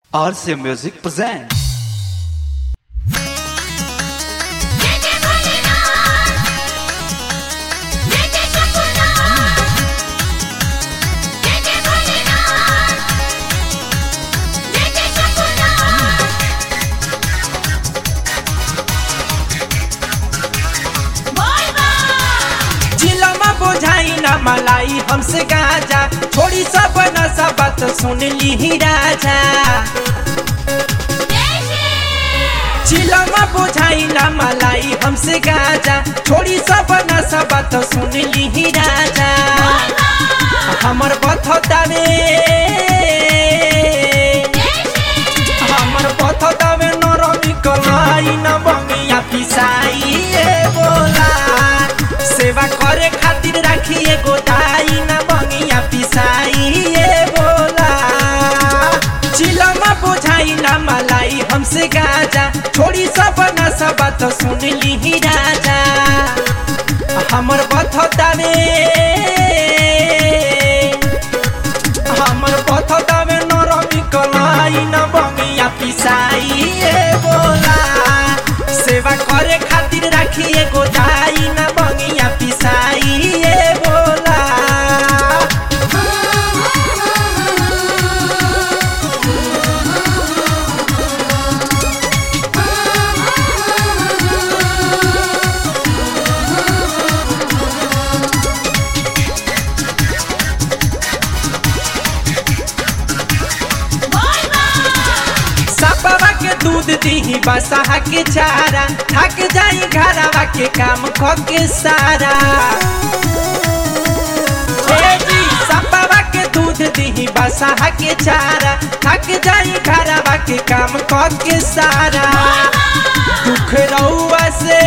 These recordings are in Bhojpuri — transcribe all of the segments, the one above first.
RC Music presents. जेजे भोलेनाथ जेजे शंभूनाथ जेजे भोलेनाथ जेजे शंभूनाथ बोल बा जिलमा बोझाई ना मलाई हमसे गाजा छोड़ी सब न सब बात सुन ली ही राजा जिलमा बोझाई ना मलाई हमसे गाजा छोड़ी सब न सब बात सुन ली ही राजा हमर बथतावे हमर बथतावे नरमी कलाई न बंगिया पिसाई ए बोला सेवा करे खातिर राखिए गोदाई न बंगिया पिसाई ए बोला चिलमा बुझाई न मलाई हमसे गाजा छोड़ी सब न सब बात सुन ली ही राजा हमर बथतावे हमर बथतावे नरमी कलाई न बंगिया पिसाई ए बोला सेवा करे खातिर राखिए गोदाई न बंगिया पिसाई ए बोला बोल बा सबवा के दूध दीही बसहा के चारा थक जाई घरवा के काम ख के सारा ए जी सबवा के दूध दीही बसहा के चारा थक जाई घरवा के काम ख के सारा दुख रउआ से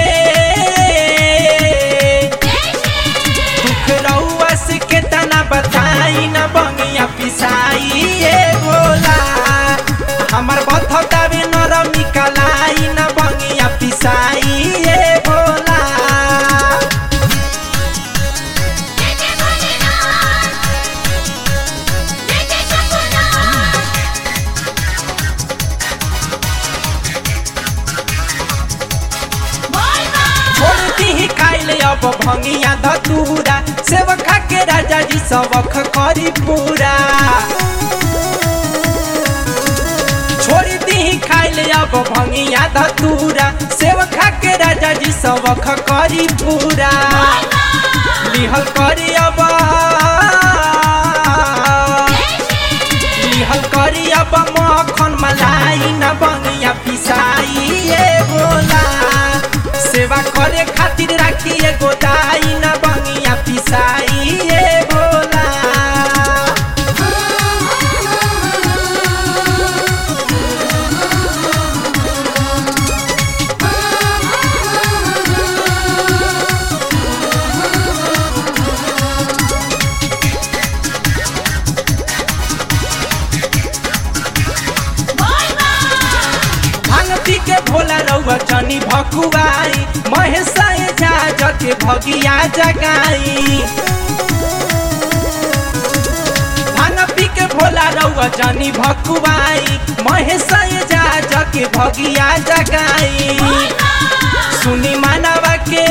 दुख रउआ से केतना बताई न बंगिया पिसाई ए बोला हमर बथतावे नरमी कलाई न बंगिया पिसाई ए बोला जेजे भोलेनाथ जेजे शंभूनाथ बोल बा छोड़ती ही खाइले अब भंगिया धतूरा सेवखा के राजा जी सबक करी पूरा छोड़ती ही खाइले अब भंगिया धतूरा सेवखा के राजा जी सबक करी पूरा लिहल करी अब लिहल करी अब मखन मलाई न बंगिया पिसाई ए बोला सेवा करे खातिर राखिए गोदाई न बंगिया पिसाई ए बोला भांगती के भोला रउआ जनी भकुआई महेशाए जा के भगिया जगाई भांगती के भोला रउआ जनी भकुआई महेशाए जा के भगिया जगाई सुनी मानवा के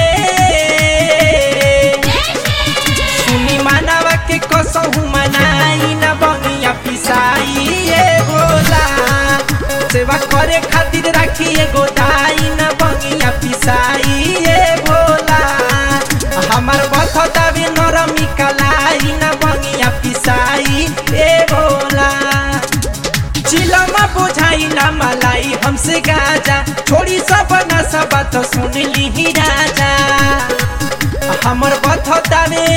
सुनी मानवा के कसहु मनाई न बंगिया पिसाई ए बोला सेवा करे खातिर राखिए गोदाई न बंगिया पिसाई ए बोला हमर बथतावे नरमी कलाई न बंगिया पिसाई ए बोला चिलमा बुझाई ना मलाई हमसे गाजा छोड़ी सब न सब बात सुन ली ही राजा हमर बथतावे